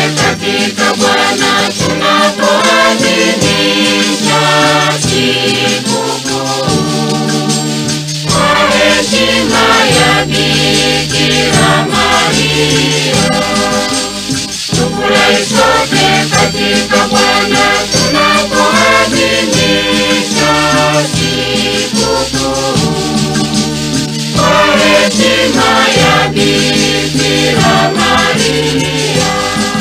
katika Bwana tunapoadhimisha sikukuu kwa heshima ya Bikira Maria. Tufurahi sote katika Bwana tunapoadhimisha sikukuu kwa heshima ya Bikira Maria.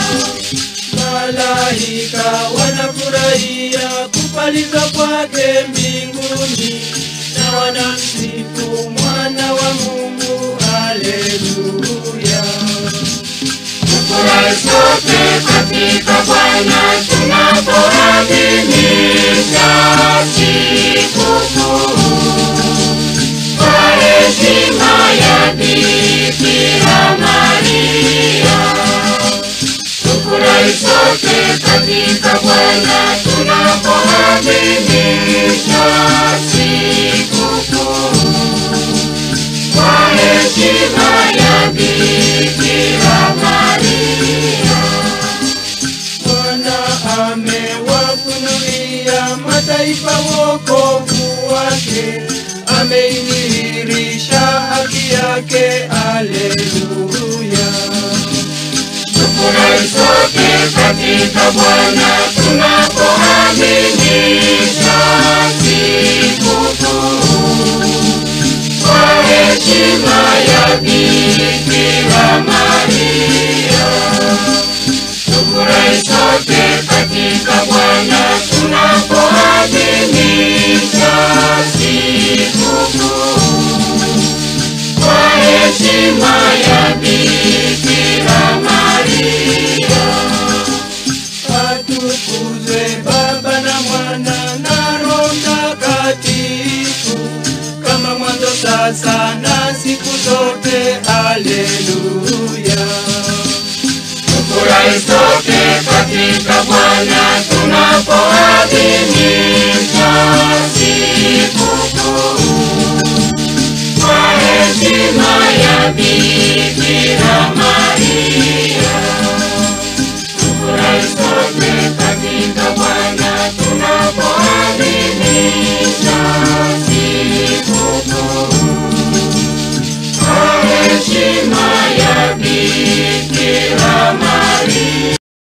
Malaika wanafurahia kupaliza kwake mbinguni na wanamsifu mwana wa Mungu. Haleluya! Tufurahi sote katika Bwana tunapoadhimisha sikukuu kwa heshima ya Bikira Maria. Tufurahi sote katika Bwana tunapoadhimisha sikukuu kwa heshima ya Bikira Maria. Bwana amewafunulia mataifa wokovu wake, ameidhihirisha haki yake. Haleluya! Tufurahi sote katika Bwana tunapoadhimisha sikukuu kwa heshima ya Bikira Maria. Tufurahi sote katika Bwana tunapoadhimisha sikukuu kwa heshima ya Bikira Maria. Atukuzwe Baba na Mwana na Roho Mtakatifu, kama mwanzo, sasa na siku zote. Haleluya! Tufurahi sote katika Bwana tunapoadhimisha